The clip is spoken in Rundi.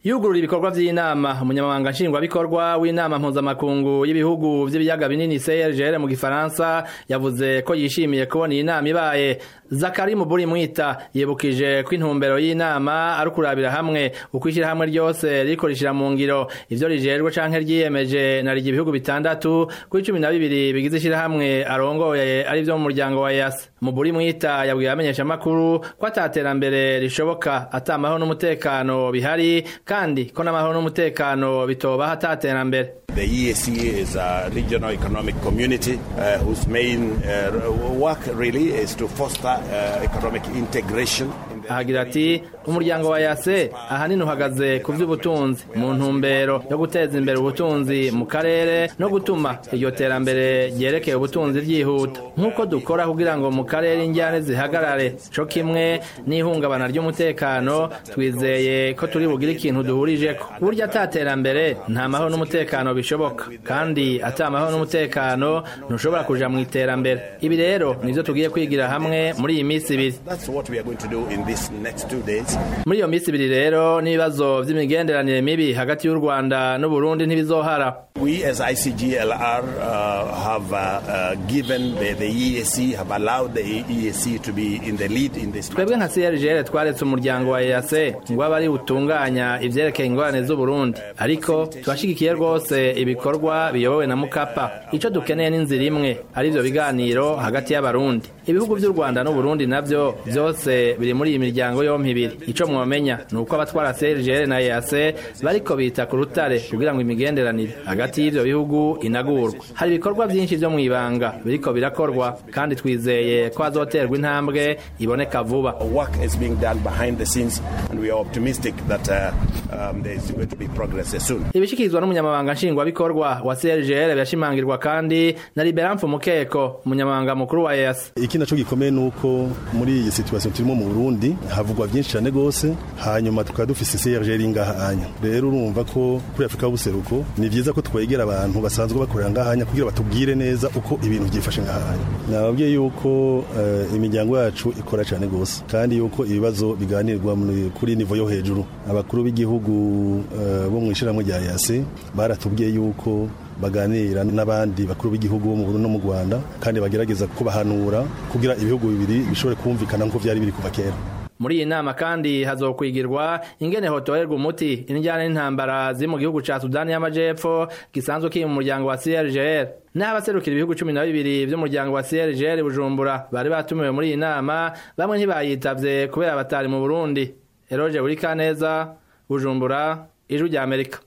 yugurura ibikorwa vy'inama umunyamabanga nshingwabikorwa w'inama mpuzamakungu y'ibihugu vy'ibiyaga binini CRGL mu gifaransa yavuze ko yishimiye kubona iyi nama ibaye Zakari Muburi Mwita yibukije ko intumbero y'inama ari kurabira hamwe uko ishirahamwe ryose riko rishira mu ngiro ivyo rijejwe canke ryiyemeje na rigi ibihugu bitandatu kuri cumi na bibiri bigize ishirahamwe arongoye ari vyo mu muryango wa EAC Muburi Mwita yabwiye abamenyesha makuru ko ataterambere rishoboka atamaho n'umutekano bihari kandi ko n'amahoro n'umutekano bitoba hataterambere The EAC is a regional economic community uh, whose main uh, work really is to foster uh, economic integration. ahagira ati umuryango wa yase ahanini uhagaze ku vy'ubutunzi mu ntumbero yo guteza imbere ubutunzi mu karere no gutuma iryo terambere ryerekeye ubutunzi ryihuta nk'uko dukora kugira ngo mu karere injyane zihagarare co kimwe n'ihungabana ry'umutekano twizeye ko turi bugire ikintu duhurijeko burya ata terambere nta mahoro n'umutekano bishoboka kandi ata mahoro n'umutekano ntushobora kuja mu iterambere ibi rero nivyo tugiye kwigira hamwe muri iyi minsi ibiri That's what we are going to do in these next two days. muri iyo minsi ibiri rero n'ibibazo vy'imigenderanire mibi hagati y'u rwanda n'uburundi ntibizohara We as ICGLR uh, have uh, uh, given the, the EAC, have allowed the EAC to be in the lead in this. twebwe nka crgl twaretse umuryango wa eac ngo abe ari utunganya ivyerekeye ingorane z'uburundi ariko turashigikiye rwose ibikorwa biyobowe na mukapa ico dukeneye n'inzira imwe ari vyo biganiro hagati y'abarundi ibihugu vy'u rwanda n'uburundi navyo vyose biri muri iyi miryango yompi ibiri ico mwomenya ni uko abatwara crgl na eac bariko bita ku rutare kugira ngo imigenderanire hagati y'ivyo bihugu inagurwa hari ibikorwa vyinshi vyo mw'ibanga biriko birakorwa kandi twizeye ko hazoterwa intambwe iboneka vuba Work is being done behind the scenes, and we are optimistic that uh, um, there is going to be progress soon. ibishikirizwa n'umunyamabanga nshingwabikorwa wa crgl birashimangirwa kandi na liberan mukeko umunyamabanga mukuru wa eas iki naco gikomeye nuko muri iyi situation turimo mu Burundi havugwa byinshi cyane gose hanyuma tukaba dufise CRGL ngahanya rero urumva ko kuri Afrika y'ubuseruko ni vyiza ko twegera abantu basanzwe bakorera ngahanya kugira batubwire neza uko ibintu byifashe ngahanya nababwiye yuko uh, imiryango yacu ikora cyane gose kandi yuko ibibazo biganirwa muri- kuri nivo yo hejuru abakuru b'igihugu uh, bo mu ishiramwe rya yase baratubwiye yuko baganira n'abandi bakuru b'igihugu bo mu Burundi no mu Rwanda kandi bagerageza kubahanura kugira ibihugu bibiri bishobore kumvikana nk'uko byari biri kuva kera muri iyi nama kandi hazokwigirwa ingene hotorerwa umuti injyana n'intambara ziri mu gihugu ca sudani y'amajepfo gisanzwe kiri mu muryango wa crgl naho abaserukira ibihugu cumi na bibiri vy'umuryango wa crgl bujumbura bari batumiwe muri iyi nama bamwe ntibayitavye kubera batari mu burundi eroje burikaneza bujumbura ijwi rya amerika